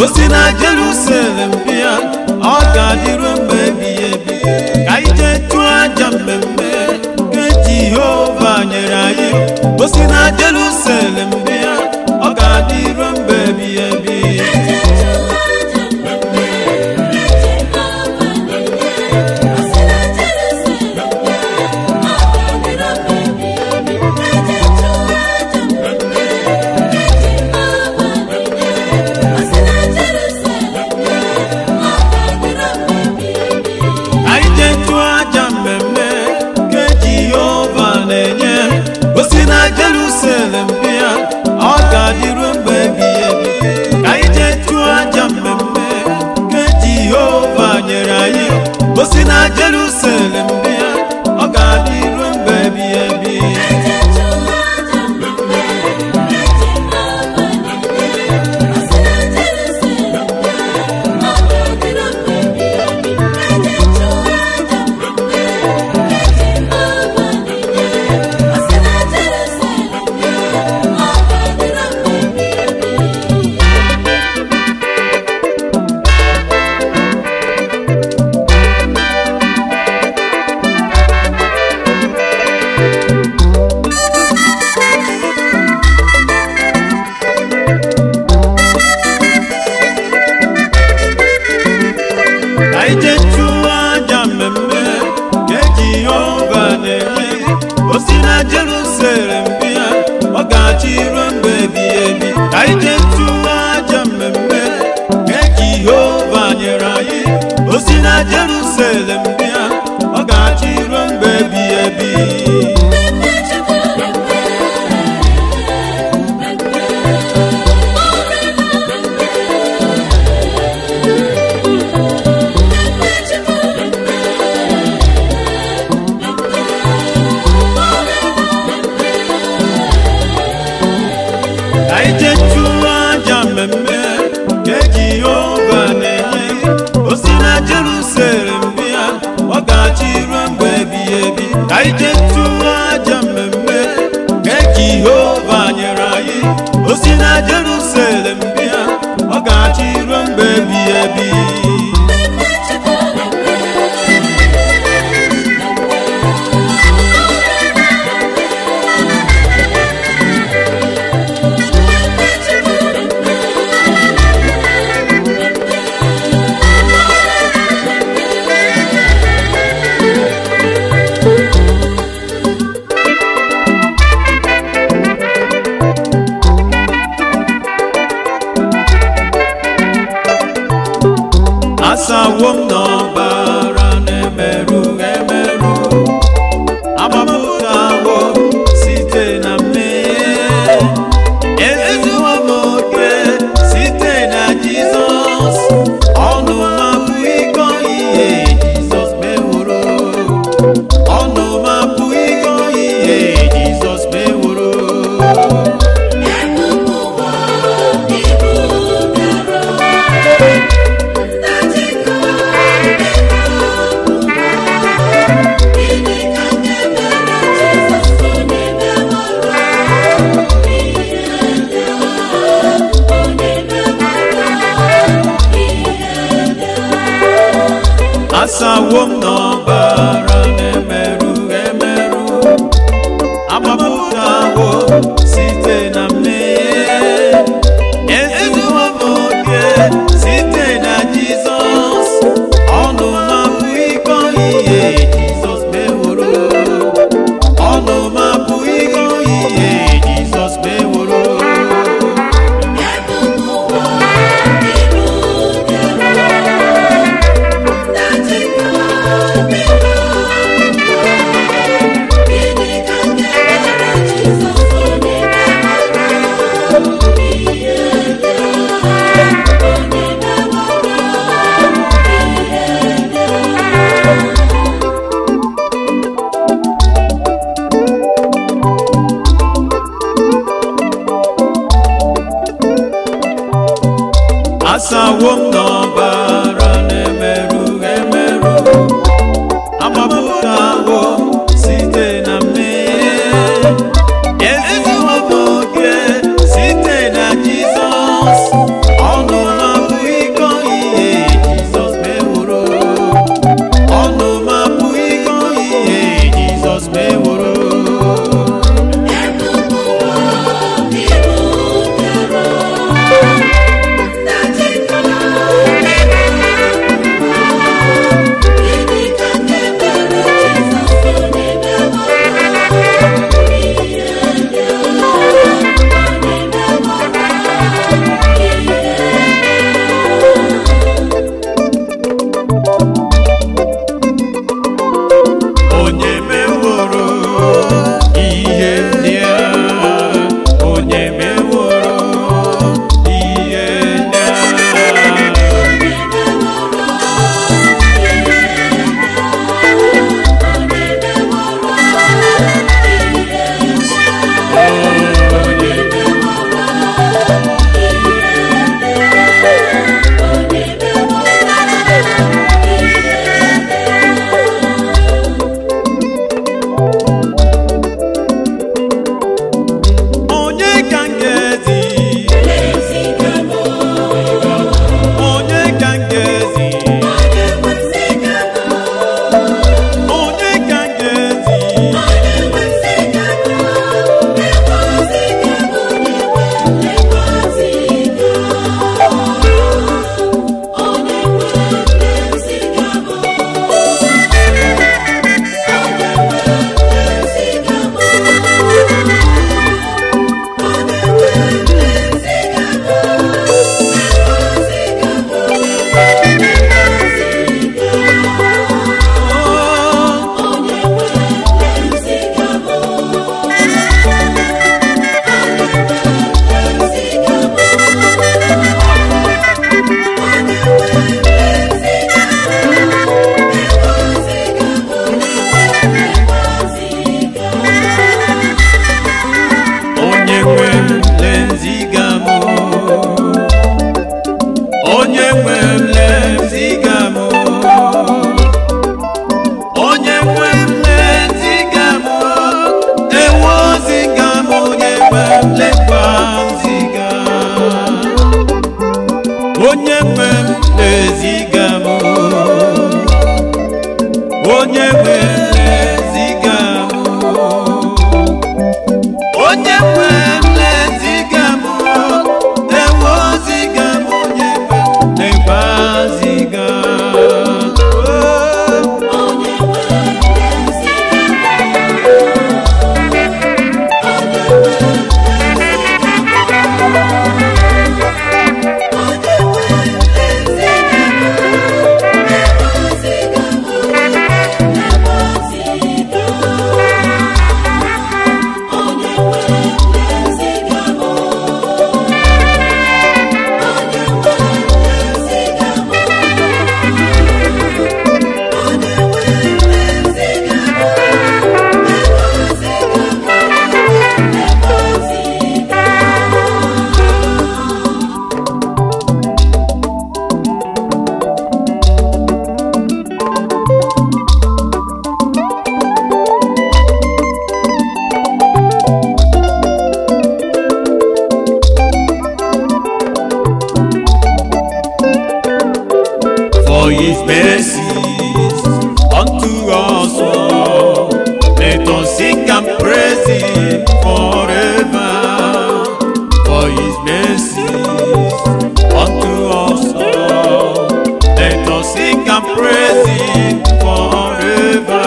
o si na Jerusalem bịa ọ ga-adịru mgbe ebighị ebi ka ije chụọ aja mmemme nke Jehova nyere anyị o si na Jerusalem bịa ọ ga-adịru mgbe ebighị ebi anyị jee chụọ aja mmemme nke Jehova na-enye o si na Jerusalem bịa ọ ga-adịru mgbe ebighị ebi ka anyị jee chụọ aja mmemme nke Jehova nyere anyị o si na Jerusalem bịa ọ ga-adịru mgbe ebighị ebi ka anyị jee chụọ aja mmemme nke Jehova na-enye o si na Jerusalem bịa ọ ga-achị ruo mgbe ebighị ebi ka anyị jee chụọ aja mmemme nke Jehova nyere anyị o si na Jerusalem bịa ọ ga-achị ruo mgbe ebighị ebi ka anyị jee chụọ aja mmemme nke Jehova na-enye o si na Jerusalem bịa ọ ga-achị ruo mgbe ebighị ebi ka anyị jee chụọ aja mmemme nke Jehova nyere anyị o si na Jerusalem bịa ọ ga-achị ruo mgbe ebighị ebi asawo m n'ọbara na-emerụ emerụ agbapụtawo site na mmehie ezuwo m oke site na Jizọs ọnụ m abụghị ịgọ ihe Jizọs meworo ọnụ m abụghị ịgọ ihe Jizọs meworo asawo m n'ọbara na-emerụ emerụ agbapụtawo site na mmehie ezuwo m oke site na Jizọs ọnụ m abụghị ịgọ ihe Jizọs meworo ọnụ m abụghị ịgọ ihe Jizọs meworo asawo m n'ọbara na-emerụ emerụ agbapụtawo site na mmehie ezuwo m oke site na Jizọs ọnụ m abụghị nwe lekwa nziga onye nwe m na-eziga m onye nwe m na-eziga m onye nwe m na-eziga m na-enwe oziga m onye nwe m na-ekwe ziga for his mercies unto us all. Let us sing and praise him forever. For his mercies unto us all. Let us sing and praise him forever.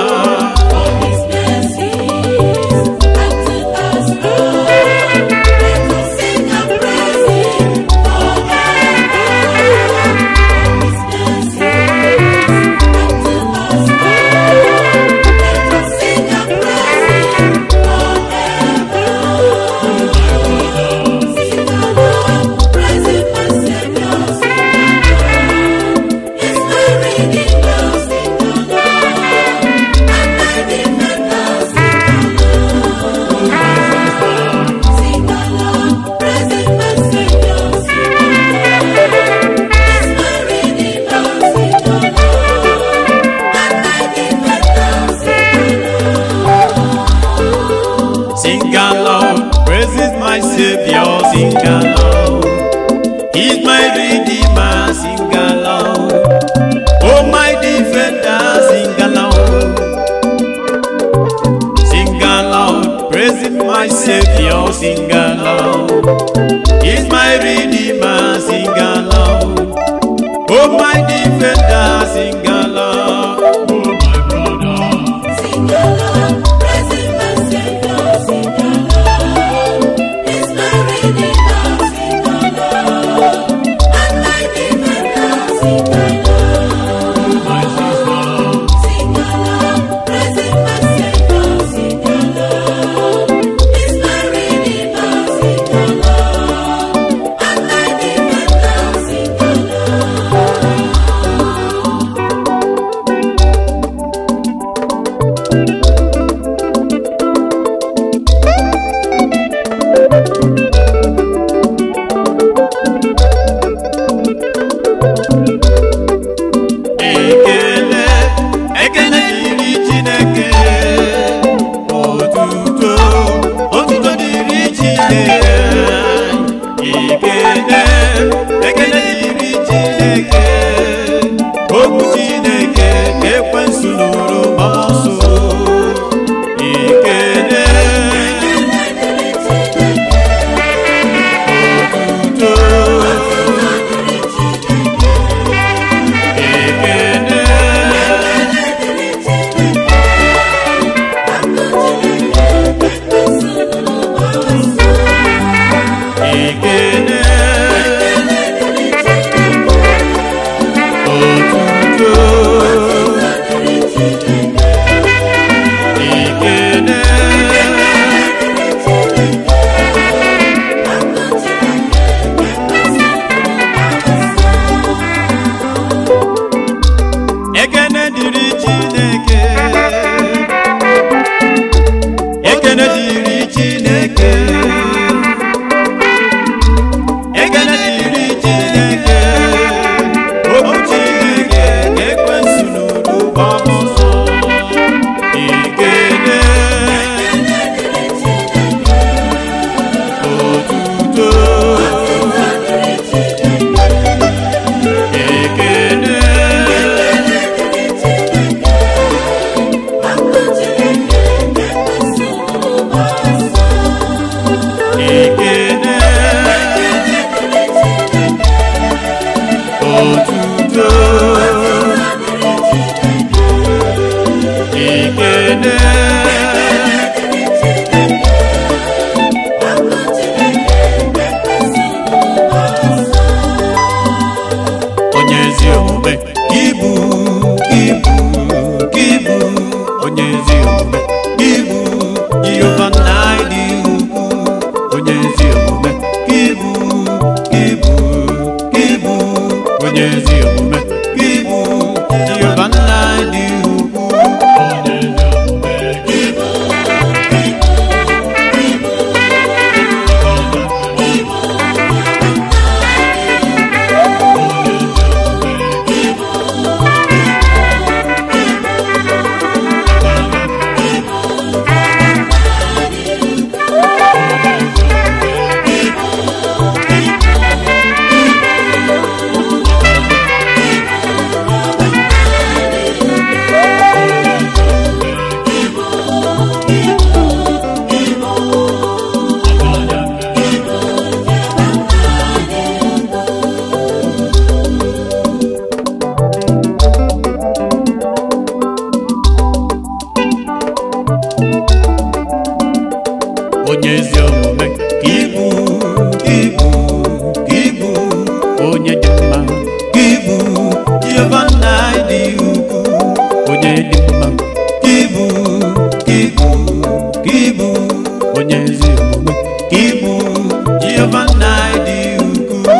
Sing aloud, praises my Savior, sing aloud. He's my Redeemer, sing aloud. Oh, my defender, sing aloud. Sing aloud, praising my Savior, sing aloud. He's my Redeemer, sing aloud. Oh, my defender, sing aloud. Oh, my brother. My sister. ezi omume ka ịbụ ka ịbụ ka ịbụ onye ezi omume ka ịbụ jehova nna dị ukwu onye ezi omume ka ịbụ ka ịbụ ka ịbụ onye dị mma ka ịbụ jehova nna dị ukwu onye dị mma ka ịbụ ka ịbụ ka ịbụ onye ezi omume ka ịbụ jehova nna dị ukwu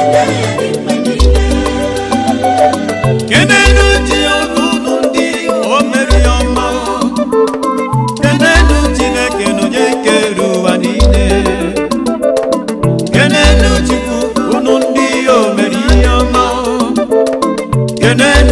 kenenu ji unu ndị o mere ya ọma kenenu chineke na onye kere ụwa niile kenenu chukwu unu ndị o mere ihe ọma kenenu